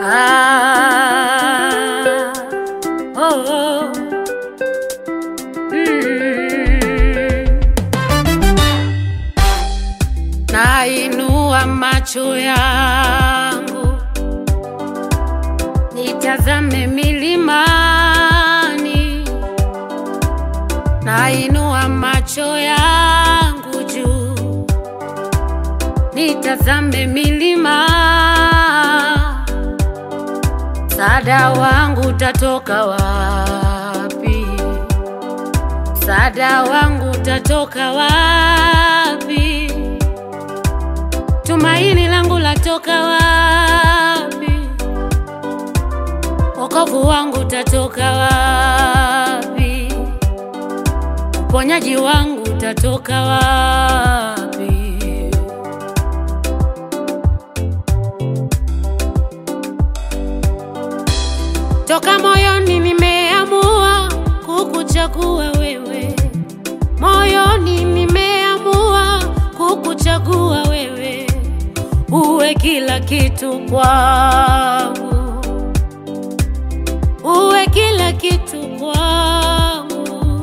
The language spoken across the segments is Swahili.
Ah, oh, oh. Mm. Nainua macho yangu nitazame milimani, nainua macho yangu juu nitazame milima, msaada wangu utatoka wapi? Msaada wangu utatoka wapi? Tumaini langu latoka wapi? Wokovu wangu utatoka wapi? Uponyaji wangu utatoka wapi? Toka moyoni nimeamua kukuchagua wewe, moyoni nimeamua kukuchagua wewe, uwe kila kitu kwangu, uwe kila kitu kwangu.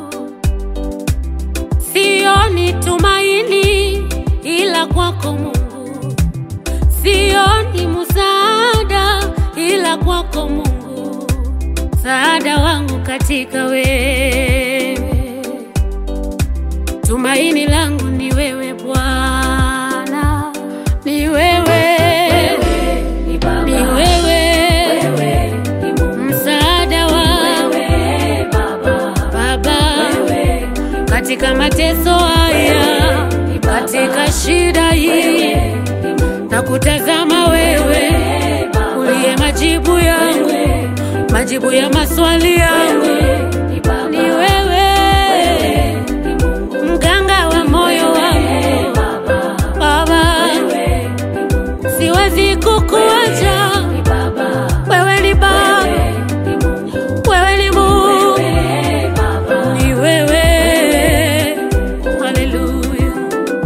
Sioni tumaini ila kwako Mungu, sioni msaada ila kwako Mungu, msaada wangu katika wewe, tumaini langu ni wewe Bwana, ni wewe, ni wewe, msaada wangu Baba, katika mateso haya, katika shida hii, na kutazama wewe uliye majibu yangu, majibu ya maswali yangu. Ni wewe mganga wa moyo wangu Baba, siwezi kukuacha wewe, ni Baba, wewe ni Mungu, ni wewe. Haleluya.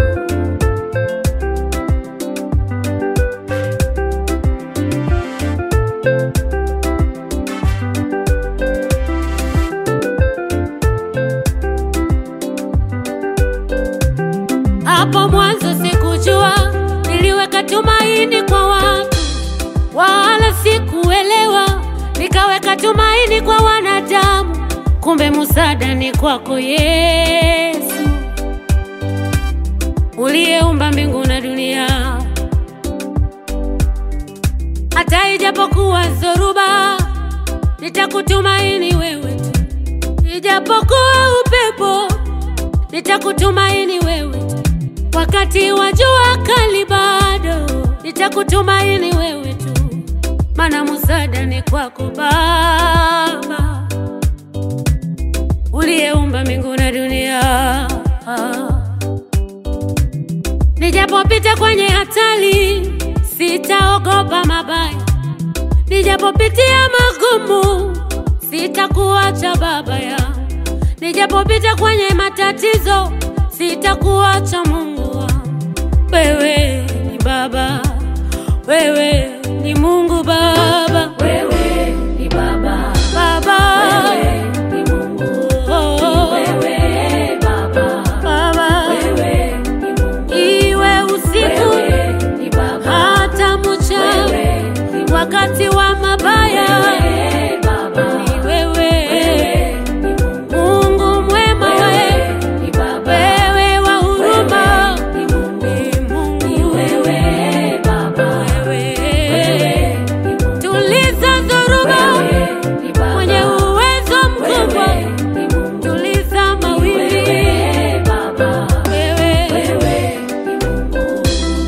Hapo mwanzo sikujua, niliweka tumaini kwa watu, wala sikuelewa, nikaweka tumaini kwa wanadamu, kumbe msaada ni kwako Yesu, uliyeumba mbingu na dunia. Hata ijapokuwa zoruba, nitakutumaini wewe tu, ijapokuwa upepo, nitakutumaini wewe tu wakati wa jua kali bado nitakutumaini wewe tu, maana msaada ni kwako Baba, uliyeumba mbingu na dunia. Nijapopita kwenye hatari, sitaogopa mabaya, nijapopitia magumu, sitakuacha Baba yangu, nijapopita kwenye matatizo, sitakuacha Mungu wangu. Wewe ni Baba, wewe ni Mungu Baba, Wewe ni Baba, Baba, wewe ni Mungu, oh, wewe Baba, Baba, wewe ni Mungu, iwe usiku wewe ni Baba, hata mchana, wewe ni Mungu, wakati wa mabaya, wewe Baba, ni wewe wewe ni Mungu, Mungu mwema, wewe wewe ni Baba, wewe wa huruma, wewe ni Mungu, ni Mungu ni wewe Baba, wewe wewe ni Mungu, tuliza dhoruba wewe ni Baba, mwenye uwezo mkubwa, wewe ni Mungu, tuliza mawimbi wewe Baba, wewe wewe ni Mungu.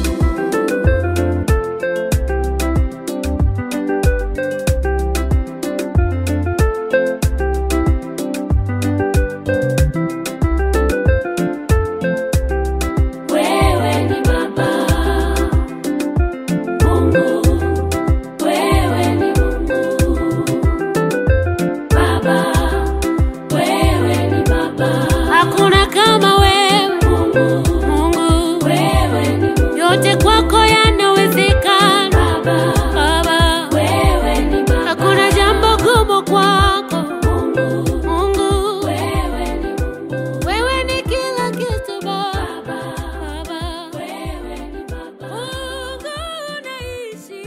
Wewe ni Baba Mungu, wewe ni Mungu Baba, wewe ni Baba hakuna kama wewe Mungu, Mungu, wewe ni Mungu yote kwako ya